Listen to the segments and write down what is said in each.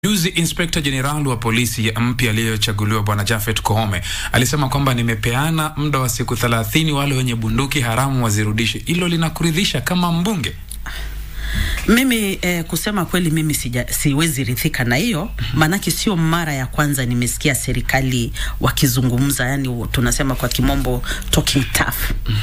Juzi Inspekta Jenerali wa polisi mpya aliyochaguliwa Bwana Jafet Koome alisema kwamba nimepeana muda wa siku thelathini wale wenye bunduki haramu wazirudishe. Hilo linakuridhisha kama mbunge? Mimi eh, kusema kweli mimi sija, siwezi rithika na hiyo maanake sio mara ya kwanza nimesikia serikali wakizungumza, yani tunasema kwa kimombo talking tough.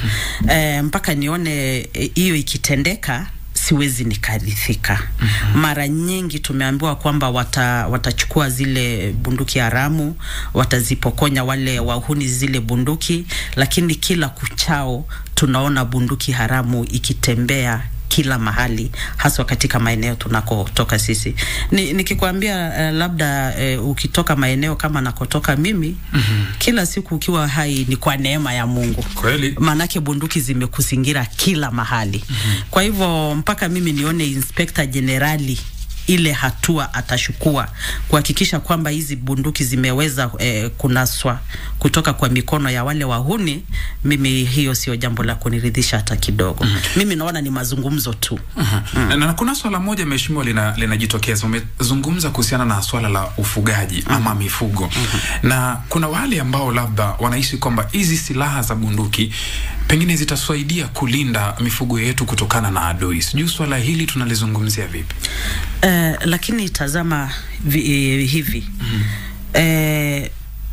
Eh, mpaka nione hiyo eh, ikitendeka siwezi nikarithika. mm -hmm. Mara nyingi tumeambiwa kwamba wata, watachukua zile bunduki haramu, watazipokonya wale wahuni zile bunduki, lakini kila kuchao tunaona bunduki haramu ikitembea kila mahali haswa katika maeneo tunakotoka sisi. Ni, nikikwambia uh, labda uh, ukitoka maeneo kama nakotoka mimi mm -hmm. kila siku ukiwa hai ni kwa neema ya Mungu. Kweli. Maanake bunduki zimekuzingira kila mahali. mm -hmm. Kwa hivyo mpaka mimi nione Inspekta Jenerali ile hatua atashukua kuhakikisha kwamba hizi bunduki zimeweza eh, kunaswa kutoka kwa mikono ya wale wahuni, mimi hiyo sio jambo la kuniridhisha hata kidogo. mm -hmm. Mimi naona ni mazungumzo tu. mm -hmm. mm. Na kuna swala moja mheshimiwa, linajitokeza lina umezungumza kuhusiana na swala la ufugaji mm -hmm. ama mifugo mm -hmm. na kuna wale ambao labda wanaishi kwamba hizi silaha za bunduki pengine zitasaidia kulinda mifugo yetu kutokana na adui. Sijui swala hili tunalizungumzia vipi? Uh, lakini tazama vi, eh, hivi mm -hmm. eh,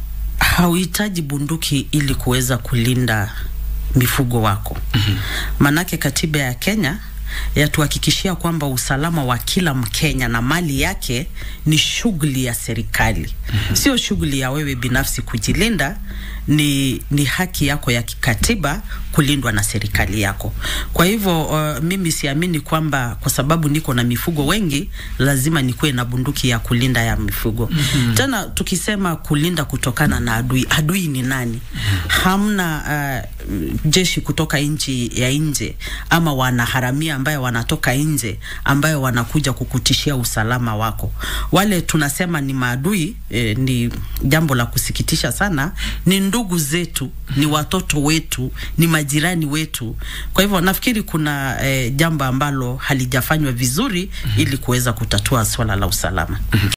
hauhitaji bunduki ili kuweza kulinda mifugo wako mm -hmm. Manake katiba ya Kenya yatuhakikishia kwamba usalama wa kila Mkenya na mali yake ni shughuli ya serikali mm -hmm. Sio shughuli ya wewe binafsi kujilinda, ni, ni haki yako ya kikatiba kulindwa na serikali yako. Kwa hivyo uh, mimi siamini kwamba kwa sababu niko na mifugo wengi lazima nikuwe na bunduki ya kulinda ya mifugo mm -hmm. Tena tukisema kulinda kutokana na adui, adui ni nani? mm -hmm. Hamna uh, jeshi kutoka nchi ya nje ama wanaharamia ambayo wanatoka nje ambayo wanakuja kukutishia usalama wako. Wale tunasema ni maadui eh, ni jambo la kusikitisha sana, ni ndugu zetu, ni watoto wetu, ni majirani wetu. Kwa hivyo nafikiri kuna eh, jambo ambalo halijafanywa vizuri ili kuweza kutatua swala la usalama.